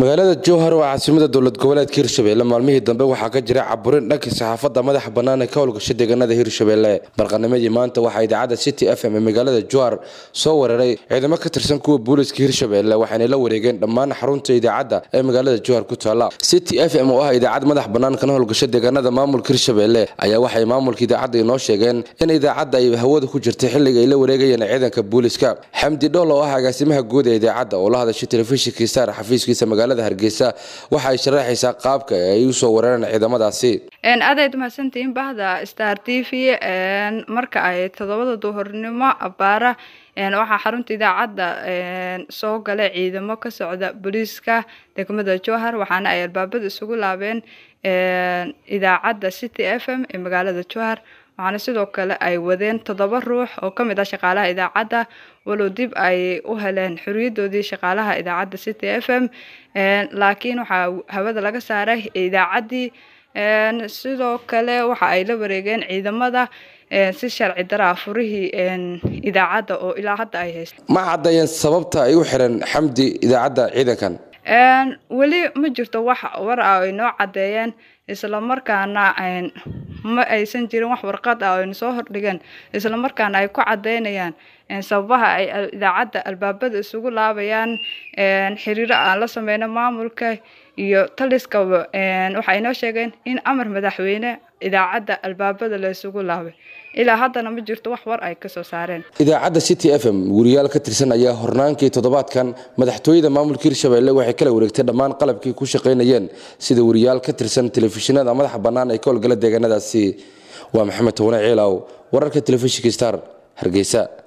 magaalada jowhar oo caasimada dowlad goboleedka hirshabelle maalmihii dambe waxaa ka jira caburin dhanka saxaafadda madaxa bannaan ee ka howlgasha deegaanada hirshabelle barqanimadii maanta waxaa idaacadda city f m ee magaalada jowhar soo weeraray ciidamo ka tirsan kuwa booliiska hirshabelle waxaanay la wareegeen dhammaan xarunta idaacadda ee magaalada jowhar ku taala city f m oo ah idaacad madax bannaan kana howlgasha deegaanada maamulka hirshabelle ayaa waxay maamulka idaacadda inoo sheegeen in idaacadda ay hawada ku jirtay xilliga ay la wareegayeen ciidanka booliiska xamdi dhool oo ah agaasimaha guud ee idaacadda oo la hadashay telefishinkii saar xafiiskiisa magaalada hargeysa waxa ay sharaxaysaa qaabka ay u soo weerareen ciidamadaasi aadayd mahadsantihiin bahda star t v marka ay todobada duhurnimo abaara waxaa xarunta idaacadda soo galay ciidamo ka socda booliiska degmada jowhar waxaana ay albaabada isugu laabeen idaacadda city f m ee magaalada jowhar waxaana sidoo kale ay wadeen toddoba ruux oo ka mid ah shaqaalaha idaacadda walow dib ay u heleen xoriyadoodii shaqaalaha idaacadda city f m laakiin waxaa hawada laga saaray idaacaddii sidoo kale waxa ay la wareegeen ciidamada si sharci daraa furihii idaacadda oo ilaa hadda ay haysta ma caddeeyeen sababta ay u xireen xamdi idaacadda ciidankan weli ma jirto wax war ah ay noo caddeeyeen islamarkaana ma aysan jirin wax warqad ah ayna soo hordhigeen islamarkaana ay ku caddeynayaan sababaha ay idaacadda albaabada isugu laabayaan xiriiro aan la sameyno maamulka iyo taliskaba waxay noo sheegeen in amar madaxweyne idaacadda albaabada la isugu laabay ilaa haddana ma jirto wax war ay kasoo saareen idaacadda city f m wariyaal ka tirsan ayaa hornaankii toddobaadkan madaxtooyada maamulka hirshabelle waxay kala wareegtay dhammaan qalabkii ku shaqaynayeen sida wariyaal ka tirsan telefishinada madaxa bannaan ee ka howlgala deegaanadaasi waa maxamed towane ciilaw wararka telefishinka star hargeysa